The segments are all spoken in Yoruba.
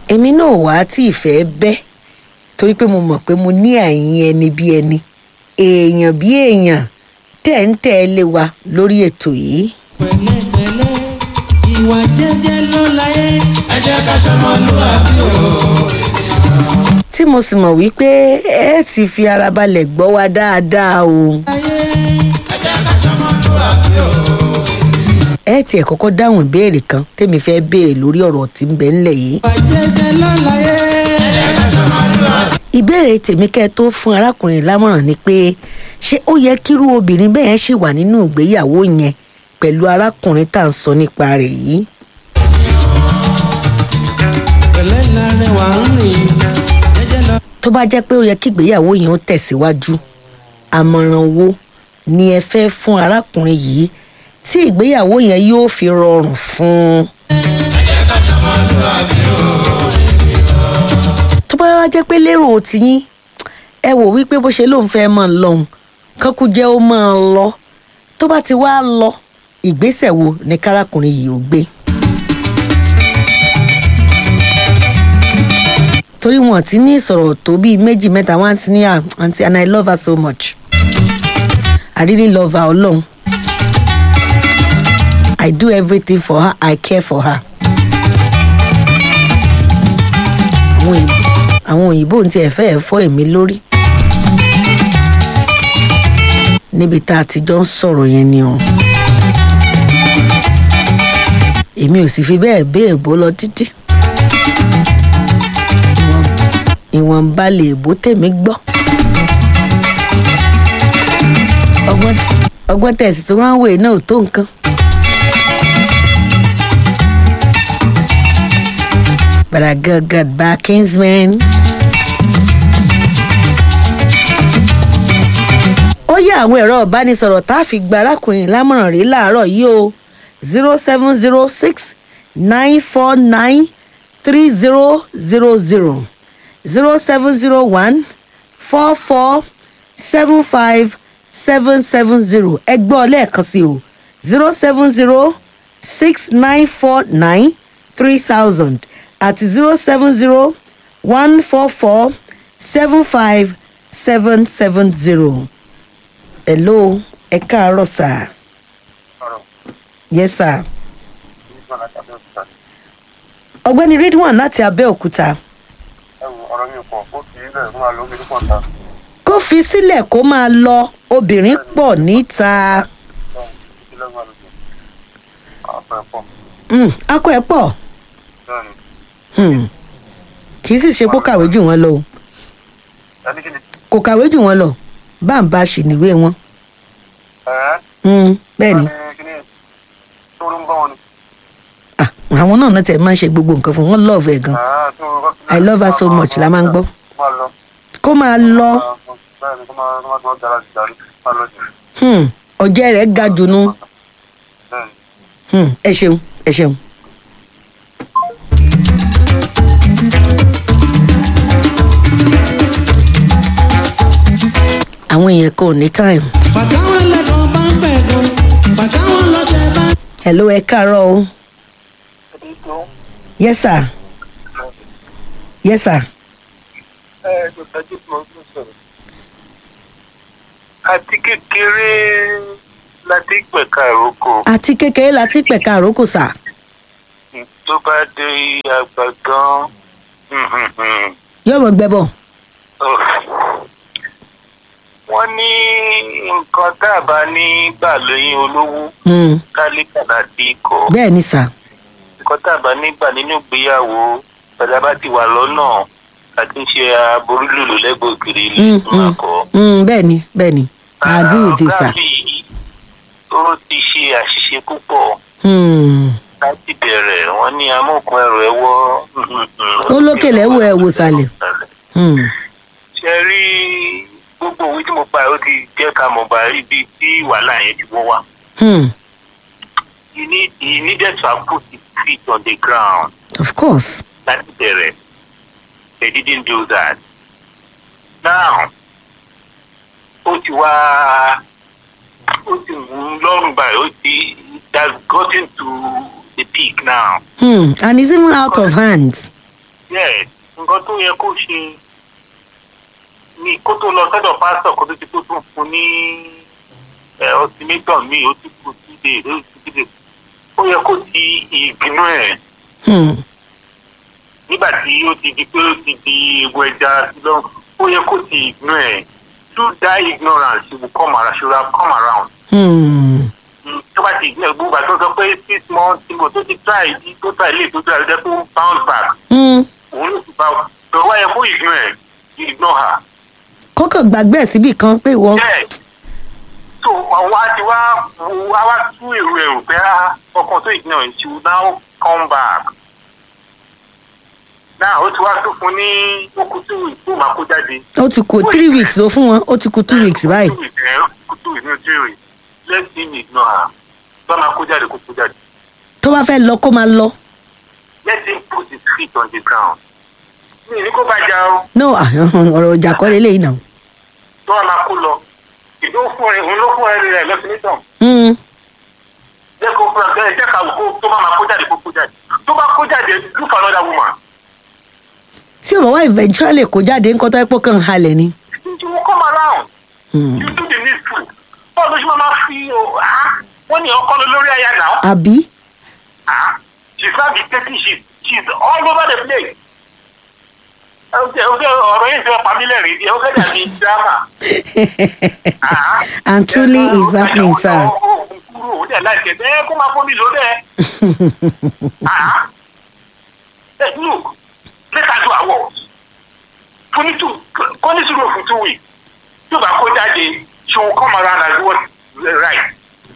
èmi náà wà á tí ìfẹ́ bẹ́ torí pé mo mọ̀ pé mo ní àyín ẹni bí ẹni èèyàn bí èèyàn tẹ̀ ń tẹ̀lé wa lórí ètò yìí. pẹ̀lẹ́pẹ̀lẹ́ ìwà jẹ́jẹ́ ló láyé. ẹ jẹ́ ká ṣọmọlúwàbí o. tí mo sì mọ̀ wípé ẹ ti fi ara balẹ̀ gbọ́ wa dáadáa o. láyé. ẹ jẹ́ ká ṣọmọlúwàbí o. ẹ tiẹ̀ kọ́kọ́ dáhùn ìbéèrè kan tèmi fẹ́ béèrè lórí ọ̀rọ̀ tí ń bẹ ńlẹ̀ yìí. ìwà jẹ́jẹ́ ló láyé. ẹ jẹ́ ká ṣọmọlúwàbí. ìbéèrè tèmi kẹ́ ẹ tó fún arákùnrin lámọ̀ràn ni pé ṣé ó yẹ kírú obìnrin bẹ́ẹ̀ yẹn ṣì wà nínú ìgbéyàwó yẹn pẹ̀lú arákùnrin tá à ń sọ nípa rẹ̀ yìí. pẹ̀lẹ́ lárẹwà ń rìn. jẹ́jẹ́ lọ. tó bá jẹ́ pé ó yẹ kí ìgbéyàwó yẹn ó tẹ̀síwájú àmọ̀ràn wo ni ẹ fẹ́ fún arákùnrin yìí tí ìgbéyàwó yẹn yóò fi rọrùn fún un. tó bá wá jẹ́ pé lérò tiyín ẹ wò wípé bó ṣe lóun fẹ́ máa lọ́hùn kankú jẹ́ ó máa lọ tó bá ti wá lọ ìgbésẹ̀ wo ni kárakùnrin yìí ó gbé. torí wọn ti ní ìsọ̀rọ̀ tó bíi méjì mẹ́ta wọn ti ní à aunty and i love her so much i really love her ọlọ́run i do everything for her i care for her. àwọn òyìnbó àwọn òyìnbó ń tiẹ̀ fẹ́ẹ̀ fọ́ èmi lórí níbi tá a ti jọ ń sọ̀rọ̀ yẹn ni o èmi ò sì fi bẹ́ẹ̀ bẹ́ẹ̀ bó lọ títí ìwọ̀nba lè bó tèmi gbọ́. ọgbọ́n ọgbọ́n tẹ̀sí tí wọ́n ń wè náà ò tó nǹkan. But I got, got back Kingsman. ó yẹ àwọn ẹ̀rọ ìbánisọ̀rọ̀ tá a fi gba arákùnrin lámọ̀ràn rí láàárọ̀ yìí o zero seven zero six nine four nine three zero zero zero zero seven zero one four four seven five seven seven zero ẹgbọ́n lẹ́ẹ̀kan sí o zero seven zero six nine four nine three thousand àti zero seven zero one four four seven five seven seven zero. hello ẹ káàárọ̀ sà yes sir ọ̀gbẹ́ni ridwan láti abẹ́òkúta ọ̀rọ̀ mi pọ̀ ó fi ilẹ̀ fún wa lóbi pọ̀ ta. kó fi sílẹ̀ kó máa lọ obìnrin pọ̀ níta ilẹ̀ fún wa lóbi. àpẹ pọ̀ Mm, akọ ẹ̀ pọ̀ bẹ́ẹ̀ ni. Hmm. kì í sì ṣe kó kàwé jù wọ́n lọ o ẹni kí ni. kò kàwé jù wọ́n lọ bá ń bá a ṣì níwé wọn ẹ̀ẹ́ Hmm, bẹ́ẹ̀ ni kí ni tó ló ń bá wọn ni. Ah, àwọn náà náà tẹ̀ máa ń ṣe gbogbo nǹkan fún wọn love ẹ̀ gan ẹ̀ẹ́ tó I love her so much la máa ń gbọ́. máa lọ. kó máa lọ bẹ́ẹ̀ ni kó máa kó máa tó dára jù darí máa lọ jù. hmm, ọ̀jẹ̀ rẹ̀ ga jù nú bẹ́ẹ̀ ni. Hmm, ẹ ṣeun ẹ ṣeun. àwọn èèyàn kan ò ní time. bàtàwọn lẹ́kọ̀ọ́ bá ń pẹ̀ gan. bàtàwọn lọ́tẹ̀ bá. hello ẹ káàárọ̀ o yes sir yes sir àti kékeré láti pẹ̀ka ìrókò àti kékeré la ti pẹ̀ka àrókò sà tó bá dé àgbà gan yóò mọ̀ gbẹ́bọ̀ wọ́n ní nǹkan tá a bá ní gbà lóyún olówó Hmm, kálíkà láti ikọ̀ bẹ́ẹ̀ ni sà nǹkan tá a bá ní gbà nínú ìgbéyàwó padà bá ti wà lọ́nà àti ṣe aborí lòlò lẹ́gbẹ̀ẹ́ òkèrè ilé Hmm, tó máa hmm, kọ́. hmm, bẹ́ẹ̀ ni bẹ́ẹ̀ ni I agree with you sir. ọ̀gá mi ó ti ṣe àṣìṣe púpọ̀ Hmm, láti bẹ̀rẹ̀ wọ́n ní amókun ẹrù ẹ wọ́. Ó lókè lẹ́wọ̀ ẹ wò sàlẹ̀. hmm, ṣe rí gbogbo òwe tí mo pa ó ti jẹ́ ká mọ̀ bá rí ibi tí wàhálà yẹn ti wọ́ wá. hmm, you need you needed to have put his feet on the ground of course. láti bẹ̀rẹ̀ they didn't do that. now ó ti wá ó ti wù ú lọ́rùn báyìí ó ti it has gotten to the peak now. Hmm, and it's even out of hand. yes nǹkan tó yẹ kó ṣe ni kó tó lọ sọ́dọ̀ pásítọ̀ kó tó ti kó tún fún ní ultimatum mi ó ti kú síde ó ti síde ó yẹ kó ti ìbínú ẹ̀ Hmm. nígbà tí ó ti di pé ó ti di egun ẹja lọ ó yẹ kó ti ìbínú ẹ̀ through that ignorance she will come around she will have come around Hmm. tó bá ti ìgbìyànjú gbogbo àti ó sọ pé six months tí mo tó ti try yìí tó try lè tó try lè tó bounce back Hmm. òun ló ti bá tó wá yẹ kó ignore ẹ̀ ignore her. kọ́kàn gbàgbé ẹ̀ síbì kan pé ìwọ. yes so àwọn àti wá wá wá tú èrò ẹ̀rù pé á ọkàn tó ignore she will now come back. náà ó ti wá tó fún ní okùn tó ìtò máa kó jáde. ó ti kù three weeks ló fún wọn ó ti kù two weeks báyìí. two weeks ẹ̀ ó two weeks ní three weeks let him ignore her bá máa kó jáde kó kó jáde. tó bá fẹ́ lọ kó máa lọ. let him put his feet on the ground. mi ní kó bá jà o no ah, ọ̀rọ̀ ìjà kọ́ lélẹ́yìn náà. tó wà máa kó lọ ìdó fún ẹ òun ló fún ẹ rẹ lọ́sibítàn Hmm. jẹ́ kó fún ẹ jẹ́ ká wò kó tó bá máa kó jáde kó kó jáde tó bá kó jáde look for another woman. tí ò bá wá eventually kó jáde ńkọ́ tó ẹ pọ́ kàn halẹ̀ ni. you will come around Hmm. you do the needful bọ́ọ̀ ló ṣe máa fi o ah wọ́n ní ọkọ lọ lórí aya náà àbí. ah she is not dictating she she is all over the place. ọ̀sẹ̀ ọ̀sẹ̀ ọ̀rọ̀ yìí ṣe pa mí lẹ́rìn díẹ̀ ó fẹ́ dàbí drama. Ah. and truly is happening sir. kúrò ó dẹ̀ láìpẹ́ bẹ́ẹ̀ kó máa fún mi lò dẹ́. Ah. Hey, look, let us do our work. Fún ní two, kó ní sùúrù fún two weeks. Tó bá kó jáde, she will come around and do what is right.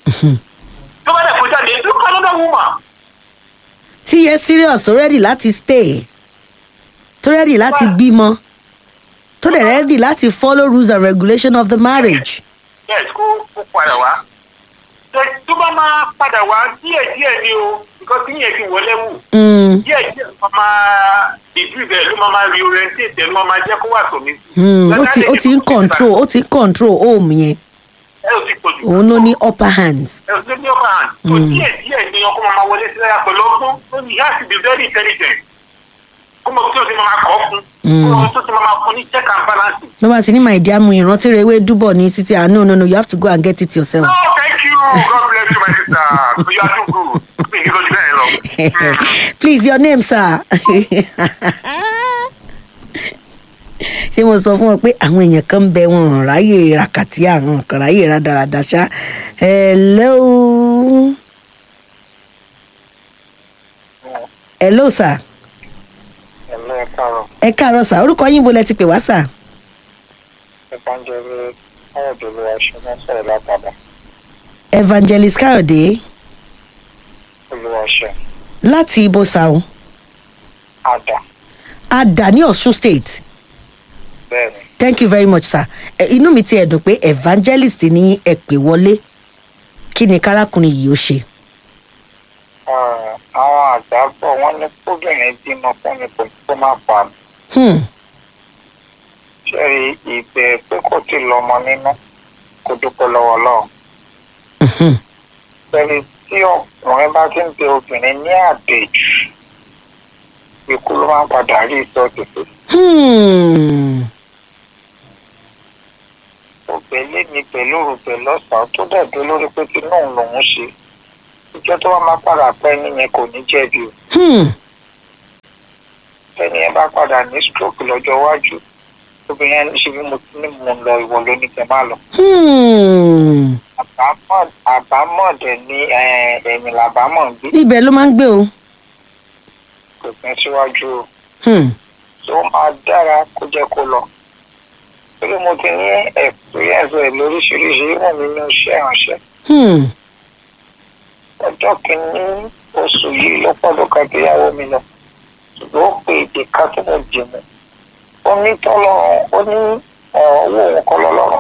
Tó bá dẹ̀ kó jáde, look for another woman. tí yẹ serious tó ready láti stay tó ready láti bímọ tó dẹ̀ ready láti follow rules and regulation of the marriage. Yes, kó kó padà wá. Tó- Tó bá máa padà wá díẹ̀díẹ̀ ni o, because kí yẹn ti wọlé wù. Hmm. díẹ̀ díẹ̀ ló máa ìdú ibẹ̀ ló máa máa reorientate ló máa jẹ́ kó wà sómi. Hmm. ó ti ó ti ń control ó ti ń control home yẹn ẹ ò ti pọ̀ jù. òun ló ní upper hands. ẹ ò ti ní ọkọ̀ hàn. tó díẹ̀ díẹ̀ ni ọkọ̀ máa máa wọlé sí lára pẹ̀lú ọgbọ́n ó ní yá sí be very intelligent. kó mọ̀ tí o ti máa kọ́ fún. kó mọ̀ tó ti máa fún ní check and balance. ló bá ti ní my dear mu ìrántí rẹ ewé dúbọ̀ ní títí ah no no no you have to go and get it yourself. no thank you god bless you my sister so you are too good. mi ní lójú bẹ́ẹ̀ lọ. please your name sir. ṣé mo sọ fún ọ pé àwọn èèyàn kan ń bẹ wọn ò ráyè ràkàtì àwọn kan ráyè rádaràdà ṣá hello hello sir ẹ̀mí ẹ̀ káàárọ̀ ẹ káàárọ̀ sir orúkọ yín bo lẹ ti pè wá sir ìpàǹjẹ̀rẹ̀ káyọ̀dé ló wá ṣe wọ́n sọ̀rọ̀ látàdá evangelist káyọ̀dé olùwàṣẹ láti ibo sàún àdá adà ní ọ̀ṣun state bẹ́ẹ̀ ni. thank you very much sir ẹ, inú mi ti ẹ̀ dùn pé evangelist ní ẹ pè wọlé kí ni kárákùnrin yìí ó ṣe. àwọn àgbà bọ̀ wọ́n ní kóbìnrin bímọ fún mi kò tó má pa mi. Hmm. ṣé ìbẹ̀ pé kò tí lọ́mọ nínú kó dúpẹ́ lọ́wọ́ lọ́wọ́. Mhm. ṣẹ́ni tí ọkùnrin bá ti ń bẹ obìnrin ní àdèjù ikú ló máa ń padà rí ìsọ́ọ̀tì pé Hmm. òbẹ̀lé mi pẹ̀lú òrùbẹ̀ lọ́sàn-án tó dẹ̀ dé lórí pé tí náà lòún ṣe ìjọ tó wá máa padà pẹ́ nìyẹn kò ní jẹ̀bi o. Hmm. tẹ́ni ẹ bá padà ní stroke lọ́jọ́ iwájú obìnrin ẹni ṣe bí mo ti ní mo ń lọ ìwọ ló ní kẹ́ máa lọ. Hmm. àbámọ̀ àbámọ̀ dẹ̀ ní eh, ẹ̀yìn làbámọ̀ ń gbé ibẹ̀ ló máa ń gbé o. kò pín síwájú o Hmm. tó máa dára kó jẹ́ kó lọ. torí mo ti ní experience ẹ̀ lóríṣiríṣi ìwọ̀n nínú iṣẹ́ ìránṣẹ́. Hmm. ọjọ́ kìíní oṣù yìí ló pọ̀ lóka gbéyàwó mi lọ ṣùgbọ́n ó pe èdè kan tó mo dì mú ó ní tọ́lọ́run ó ní ọ̀rọ̀ owó òun kọ́ lọ́lọ́run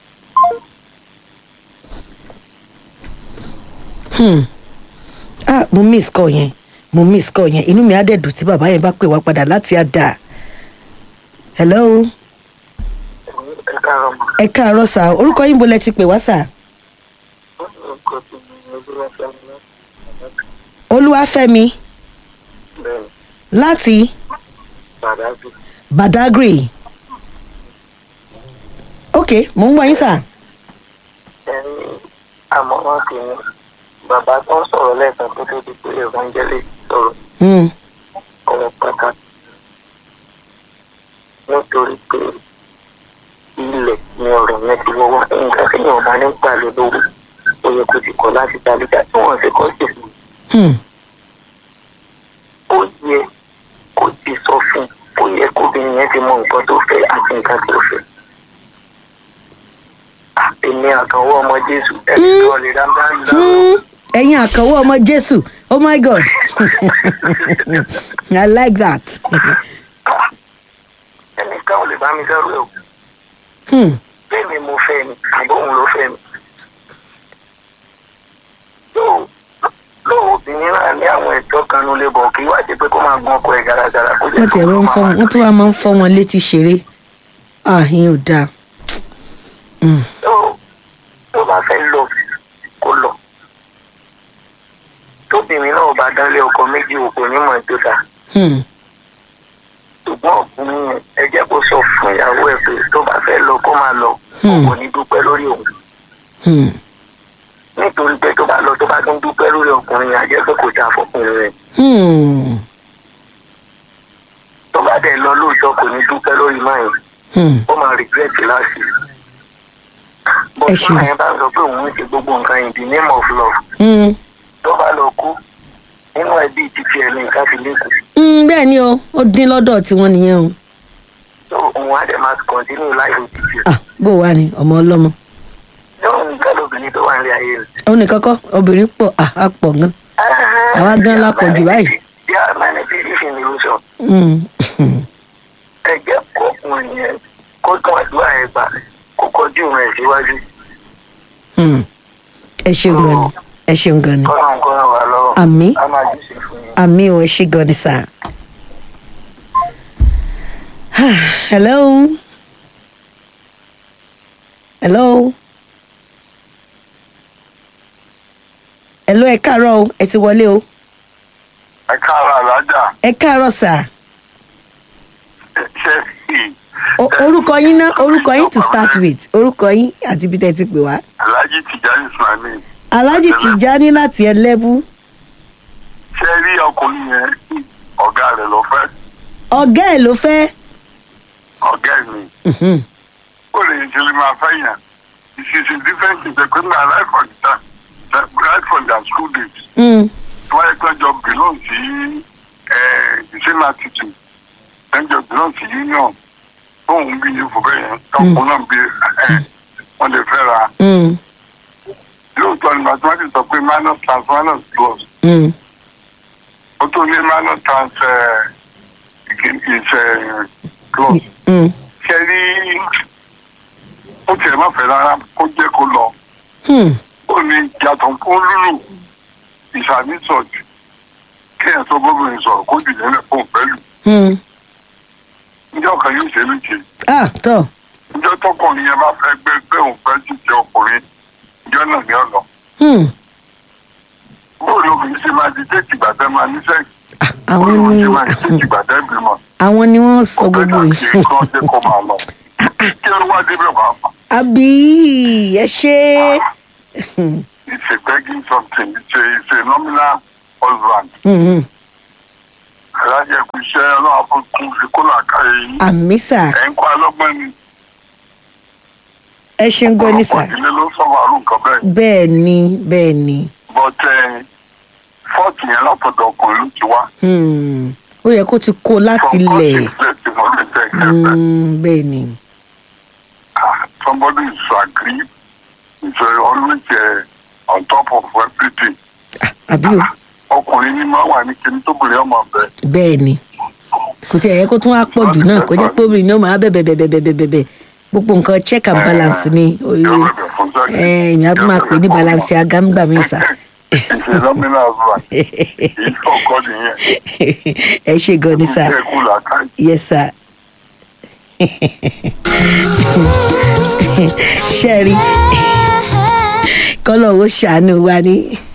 Hmm. ah mo miss call yẹn mo miss call yẹn inú mi á dẹ̀ dùn tí bàbá yẹn bá pè wá padà láti àdá. hello ẹ káàárọ̀ mọ́ ẹ káàárọ̀ sà orúkọ yín bo lẹ ti pè wá sà. orúkọ tí mi ní olúwàfẹ́ mi olúwàfẹ́mi bẹ́ẹ̀ láti Bàdájú. badagry ok mò ń gbọ́ yín sà Ẹni àmọ̀ràn tèmi bàbá tó ń sọ̀rọ̀ lẹ́ẹ̀kan tó tó di pé evangelist sọ̀rọ̀ Hmm, ọ̀rọ̀ pàtàkì. Nítorí pé ilẹ̀ ni ọ̀rọ̀ yẹn ti wọ́wọ́. Nǹkan tí yóò bá ní gbà lé lówó. Ó yẹ kó ti kọ̀ láti dalíjà tí wọ́n ṣe kọ́ sí fún. hmm, Ó yẹ kó ti sọ fún un. Ó yẹ kóbìnrin yẹn ti mọ nǹkan tó fẹ́ àti nǹkan tó fẹ́. Èmi àkànwọ́ ọmọ Jésù ẹni kan lè dáńdá ń dá. hmm. ẹ̀yin àkànwọ́ ọmọ jésù oh my god i like that Ẹnìkan ò lè bá mi dárú ẹ̀ o. hmm. bẹ́ẹ̀ni mo fẹ́ ni àbóhùn ló fẹ́ mi. Lóò- lóò obìnrin náà ní àwọn ẹ̀tọ́ kan ló lè bọ̀ kí wá jẹ́ pé kó máa gun ọkọ ẹ̀ gàràgàrà kó jẹ́ wọ́n tiẹ̀ wọ́n ń fọ́ wọn wọ́n tún wá máa ń fọ́ wọn létí ṣeré ah ìyẹn ò dáa Hmm, tó tó bá fẹ́ lọ kó lọ. tóbìnrin náà bá dánlé ọkọ méjì òkò nímọ̀ tó dáa. hmm, ṣùgbọ́n ọkùnrin yẹn ẹ jẹ́ kó sọ fún ìyàwó ẹ̀ pé tó bá fẹ́ lọ kó máa lọ Hmm. kò ní dúpẹ́ lórí òun. hmm, nítorí pé tó bá lọ tó bá tún dúpẹ́ lórí ọkùnrin yẹn á jẹ́ pé kò dáa fọkùnrin rẹ̀. hmm, tó bá dẹ̀ lọ lóòótọ́ kò ní dúpẹ́ lórí máa yẹn hmm. ó máa regret láti. Ẹ bọ́sùn ṣeun. máa yẹn bá ń sọ pé òun ń ṣe gbogbo nǹkan in the name of love Hmm. tó bá lọ kú nínú ẹbí títí ẹ̀ ní nǹkan fi lékun. Hmm, bẹ́ẹ̀ ni o ó dín lọ́dọ̀ tiwọn nìyẹn o tó òun á dẹ̀ máa continue life títí. ah bó wà ní ọmọ ọlọ́mọ yóò nǹkan lóbìnrin tó wà ní ayé rẹ̀. òun nìkan kọ́ obìnrin pọ̀ ah á pọ̀ gan Àwa gan la pọ̀ jù báyìí. yà á máa ní bí ìfìn ní oṣù. Hmm, hmm. ẹ jẹ́ kó ọkùnrin yẹn kó tún àdúrà ẹ̀ gbà kó kọjú rẹ̀ síwájú. Hmm. ẹ ṣeun gan ni ẹ ṣeun gan ni kọ́nà ń kọ́nà wà lọ́wọ́. Àmín. a máa jù sí fún yín. àmì ò ẹ ṣe gan ni sà. hello hello hello ẹ káàárọ̀ o ẹ ti wọlé o ẹ káàárọ̀ alájà ẹ káàárọ̀ sà ṣe O- orúkọ yín ná orúkọ yín to start with orúkọ yín àti ibi tẹ́ ẹ ti pè wá. alhaji tijani ismaili alhaji tijani láti ẹlẹ́bù ṣe rí ọkùnrin yẹn ọ̀gá rẹ̀ ló fẹ́ ọ̀gá ẹ̀ ló fẹ́. ọ̀gá ẹ̀ mi Mhm. ó lè ṣe lè máa fẹ́ yàn ìṣiṣi different things ẹ̀kọ́ náà right from the right from their school days Mm. wọ́n yẹ kí wọ́n jọ belong sí eh, the same attitude wọ́n jọ belong sí union tóun bí yìí fún bẹ́ẹ̀ yẹn tọkùn náà bí ẹ̀ wọ́n lè fẹ́ ra Mm. lóòótọ́ ni mathematics sọ pé minus trans minus plus Mm. ó tó ní minus trans eh, is eh, plus Mm. ṣe rí ó tiẹ̀ má fẹ́ rárá kó jẹ́ kó lọ Hmm. ó ní yàtọ̀ fún lúlù ìṣàníṣọ̀jù kéèyàn tó bóbìnrin sọ̀rọ̀ kó dì nílẹ̀ fún pẹ̀lú Hmm. níjọ́ kan yóò ṣe méje ah tọ́ níjọ́ tọkùnrin yẹn bá fẹ́ gbé pé òun fẹ́ jíjẹ ọkùnrin níjọ́ náà ní ọ̀nà Hmm. bóòlù obìnrin ṣe máa di déètì gbàtẹ́ máa ní sẹ́ẹ̀kì Ah, àwọn bóòlù ni ṣe máa di déètì gbàtẹ́ bímọ àwọn ni wọ́n sọ ọ̀pẹ́ gbogbo náà yìí. kì í kọ́ jẹ́ kó máa lọ kí ló wá débẹ̀ wá fà àbí ẹ ṣe. it's a begging something it's a it's a nominal husband Mhm. alájẹ kù iṣẹ́ ọlọ́run fún kún fi kó làákàyè yín àmì sà ẹ̀ ń kọ́ alọ́gbọ́n ni ẹ ṣeun gan ni sà ọ̀pọ̀ ìdílé ló sọ̀rọ̀ àrùn kan bẹ́ẹ̀ bẹ́ẹ̀ ni bẹ́ẹ̀ ni but fọ́ọ̀tì yẹn látọ̀dọ̀ ọkùnrin ló ti wá Hmm. ó yẹ kó ti kó láti From lẹ̀ God is blessed, you must be thankful. Hmm, bẹ́ẹ̀ ni. Ah, somebody is agree is uh, always uh, on top of everything Ah, àbí o ọkùnrin ní máa wà ní kíní tóbìnrin ọmọ bẹ́ẹ̀ bẹ́ẹ̀ ni kò tí ẹ̀ yẹ kó tún wá pọ̀ jù náà kó jẹ́ pé obìnrin náà máa bẹ̀bẹ̀ bẹ̀bẹ̀ bẹ̀bẹ̀ bẹ̀bẹ̀ gbogbo nǹkan check and balance ni yóò bẹ̀bẹ̀ fún sẹ́yìn. ẹ̀ èmi á tún máa pè ní balance agámgbà mi sà ìṣe lọ́mìnà àzúrà èyí kọ̀ọ̀kan nìyẹn ẹ ṣe gan ni sà ìṣe kú làákàyè. yes sir ṣẹ́ẹ̀rí kọ́lọ̀ ó ṣàánú wa ní